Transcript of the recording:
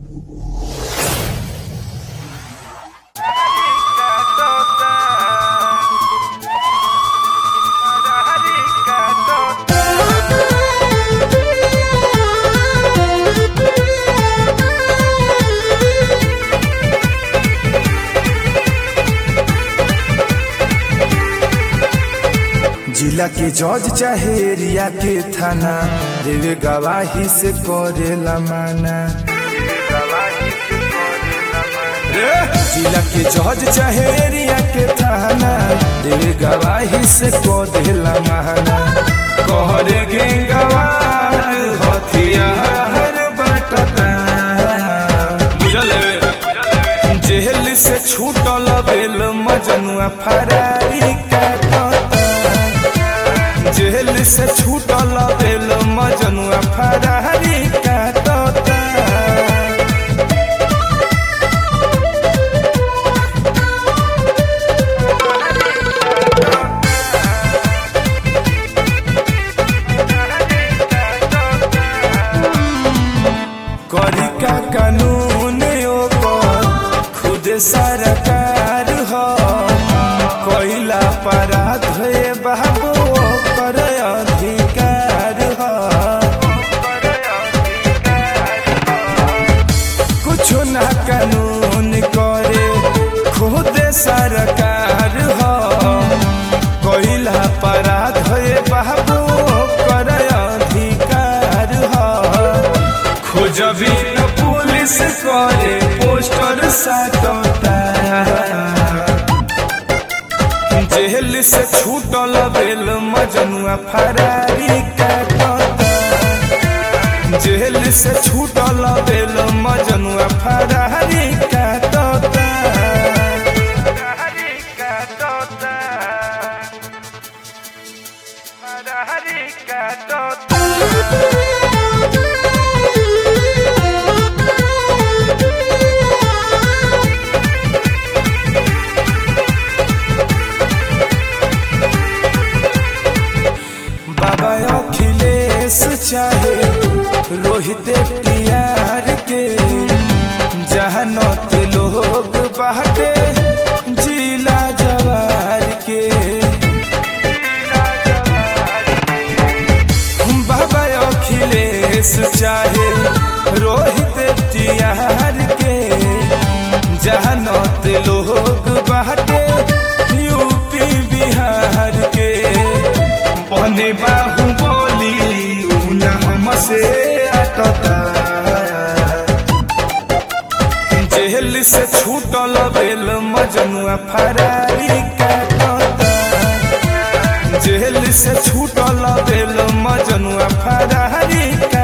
जिला के जज चाहे एरिया के थाना देवे गवाही से करेला माना जिला के जज चाहे एरिया के थाना देवे गवाही से करेला माना कहरे के गवाह हथियार बटता बुझल जेल से छूटल बेल मजनुआ फरारी काटता जेल से छूटल बेल मजनुआ फरारी काटता करी का कानून ओकर खुद सरकार हो कोइला अपराध हे बाबू ओकर अधिकार हो कुछ ना कानून करे खुद सरकार हो कोइला अपराध हे बाबू ओकर अधिकार हो खोजबी न पुलिस करे पोस्टर साटता जेल से छूटल बेल मजनुआ फरारी काटता जेल से छूटल बेल मजनुआ फरारी काटता बाबा अखिलेश चाहे रोहित टियार के जहनत लोग बाटे जिला जवार के बाबा अखिलेश चाहे रोहित टियार के जहनत लोग बाटे यूपी बिहार के बने बाहु बोली न हमसे अटता जेल से छूटल बेल मजनुआ फरारी काटता जेल से छूटल बेल मजनुआ फरारी काटता